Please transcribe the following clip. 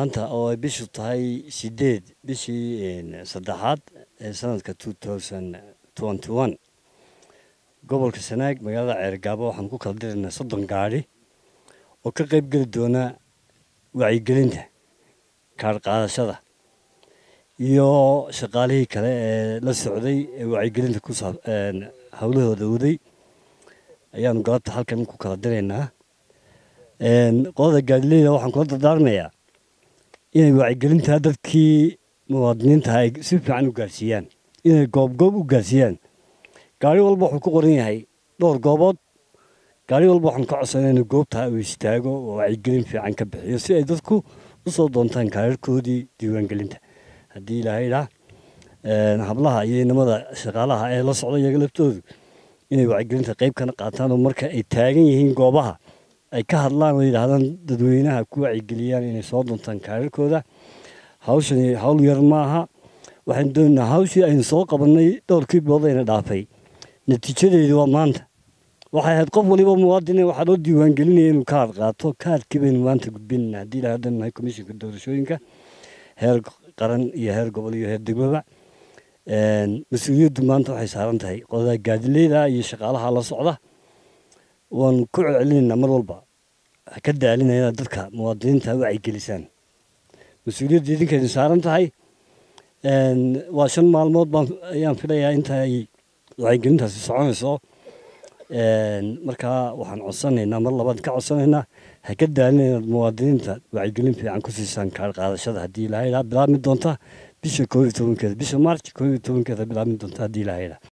maanta oo ay bishu tahay sideed bishii saddexaad ee sanadka two thousand twenty one gobolka sanaag magaalada ceergaabo waxaan ku kala diraynaa soddon gaadhi oo ka qayb geli doona wacyigelinta kaadh qaadashada iyo shaqaalihii kale ee la socday ee wacyigelinta ku saab howlahooda waday ayaanu galabta halkan ku kala diraynaa qolada gaadileyda waxaan kula dardaarmayaa inay wacyigelinta dadkii muwaadiniinta ay si fiican u gaarsiiyaan inay goobgoob u gaarsiiyaan gaari walba wuxuu ku qoran yahay dhowr goobood gaari walba waxaan ka codsanaa inuu goobtaa uu istaago oo wacyigelin fiican ka bixiyo si ay dadku u soo doontaan kaararkoodii diiwaangelinta haddii ilaahay idhaa hablaha iyo inamada shaqaalaha ee la socda iyaga laftoodu inay wacyigelinta qayb kana qaataan oo marka ay taagan yihiin goobaha ay ka hadlaan oo yidhaahdaan dadweynaha ku wacyigeliyaan inay soo doontaan kaararkooda hawshani hawl yar maaha waxaan doonaynaa hawshii aynu soo qabannay dhowrkii bilood ayna dhaafay natiijadeedu waa maanta waxay ahayd qof waliba muwaadine waxaa loo diiwaangelinaya inuu kaar qaato kaarkii baynu maanta gudbinayna haddii ilahay hadan nahay komishinka doorashooyinka heer qaran iyo heer gobol iyo heer degmaba mas-uuliyaddu maanta waxay saaran tahay qodada gaadileyda iyo shaqaalaha la socda waan ku celcelinaynaa mar walba ha ka daalina inaad dadka muwaadiniinta wacyigelisaan mas-uuliyadda idinkaynu saaran tahay waa shan maalmood baan ayaan filayaa inta ay wacyigelintaasi soconayso markaa waxaan codsanaynaa mar labaad ka codsanaynaa ha ka daalina inaad muwaadiniinta wacyigelin fiican ku siisaan kaar qaadashada haddii ilaahay bilaabmi doonta bisha koob iyo tobankeeda bisha march koob iyo tobankeeda bilaabmi doonta haddii ilaahay